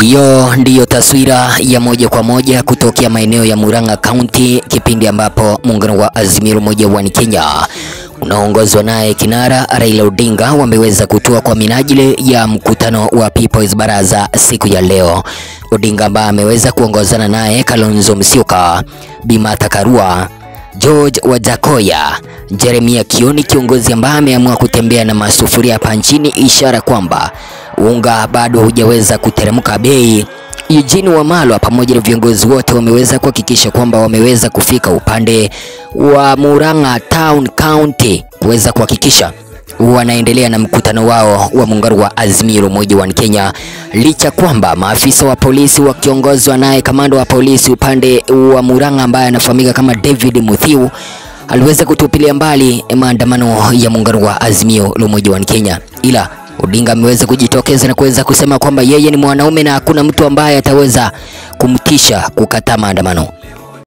Hiyo ndiyo taswira ya moja kwa moja kutokea maeneo ya Murang'a County, kipindi ambapo muungano wa Azimio la Umoja wa Kenya unaoongozwa naye kinara Raila Odinga wameweza kutua kwa minajili ya mkutano wa People's Baraza siku ya leo. Odinga ambaye ameweza kuongozana naye Kalonzo Musyoka, Bi Martha Karua, George Wajakoya, Jeremia Kioni, kiongozi ambaye ameamua kutembea na masufuria hapa nchini, ishara kwamba unga bado hujaweza kuteremka bei. Eugene Wamalwa pamoja na viongozi wote wameweza kuhakikisha kwamba wameweza kufika upande wa Murang'a Town County kuweza kuhakikisha wanaendelea na mkutano wao wa muungano wa Azimio la Umoja wa Kenya, licha kwamba maafisa wa polisi wakiongozwa naye kamanda wa polisi upande wa Murang'a ambaye anafahamika kama David Muthiu aliweza kutupilia mbali maandamano ya muungano wa Azimio la Umoja wa Kenya, ila Odinga ameweza kujitokeza na kuweza kusema kwamba yeye ni mwanaume na hakuna mtu ambaye ataweza kumtisha kukataa maandamano.